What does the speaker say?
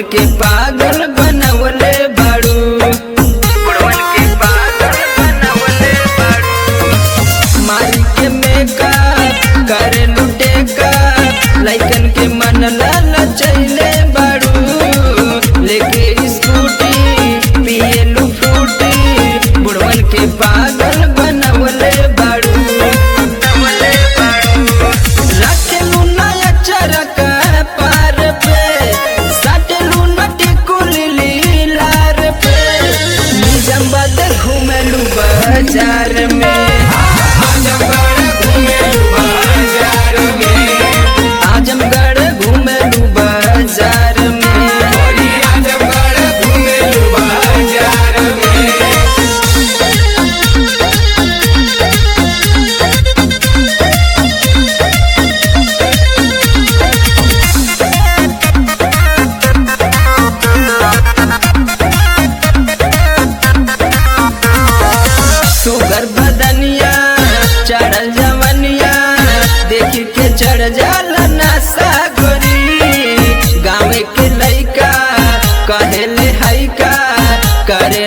के पागल बनवले बाड़ू बुढ़वन के पागल बनवले बाड़ू मारी के मेका करे लुटे का लइकन के मन लाल चले बाड़ू लेके स्कूटी पिए लू फ्रूटी बुढ़वन के पागल बनवले बाड़ू बनवले बाड़ू रखेलू नया चरक पार पे सटलू नटी कुली लार पे निजम्बद घूमेलू बाजार में आजमगढ़ घूमेलू बाजार में सुगर बदनिया चढ़ल जवनिया देख के चढ़ जाला नशा गोरी गाँव के लइका कहेले हैका करे